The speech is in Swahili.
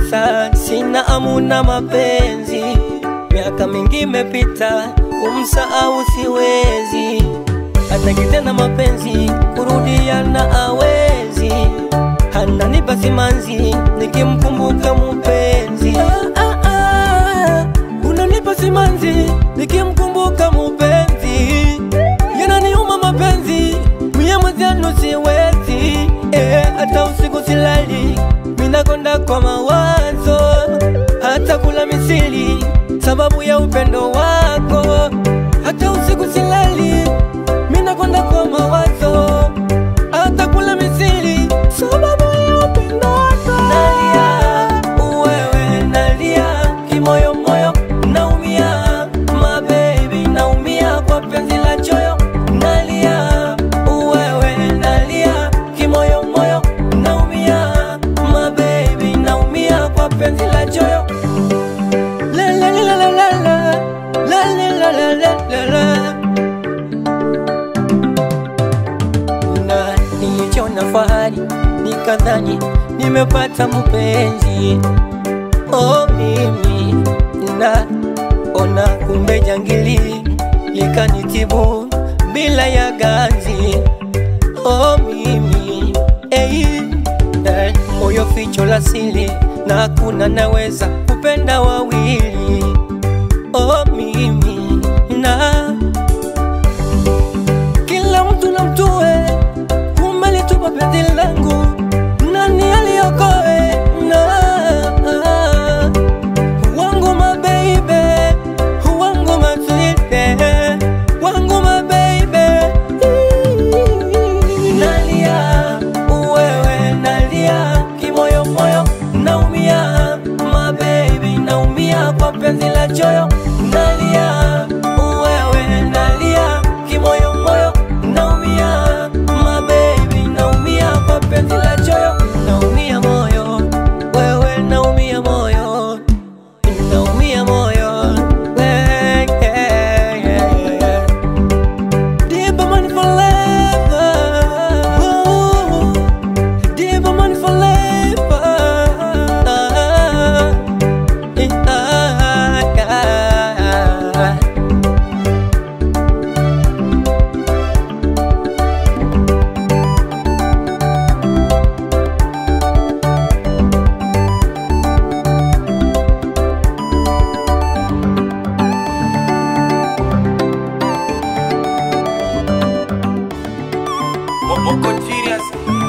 sasa sina amuna mapenzi, miaka mingi imepita, kumsahau siwezi, hata kitena mapenzi kurudiana awezi, ananipa simanzi nikimkumbuka mupenzi. Ah, ah, ah, unanipa simanzi nikimkumbuka mupenzi, yananiuma mapenzi mie mwenzenu siwezi eh, hata usiku silali minakonda kwa mawazo, hata kula misili sababu ya upendo wako. Hata usiku silali minakonda kwa mawazo, hata kula misili sababu ya upendo wako. Nalia wewe, nalia kimoyo moyo, naumia my baby, naumia kwa penzi la choyo. Nalia wewe, nalia kimoyo moyo, naumia my baby, naumia kwa penzi la choyo. La la la la la la la la la la la la la na nilichona fahari nikadhani nimepata mpenzi oh, mimi na ona kumbe jangili likanitibu bila ya ganzi oh, mimi hey, eh, moyo ficho la siri na hakuna naweza kupenda wawili oh, mimi na kila mtu na mtue, kumbe litupa penzi langu, nani aliokoe na wangu mabeibe, wangu maswite, wangu mabeibe, nalia wewe, nalia kimoyo moyo, naumia mabebi, naumia kwa penzi la choyo, nalia wewe, nalia kimoyo moyo, naumia mabebi, naumia kwa penzi la choyo, naumia moyo, wewe, naumia moyo, naumia moyo, eh, eh, eh, eh. Deep money forever. Ooh, deep money forever. Ah, eh, ah, ah. Mo- Moko serious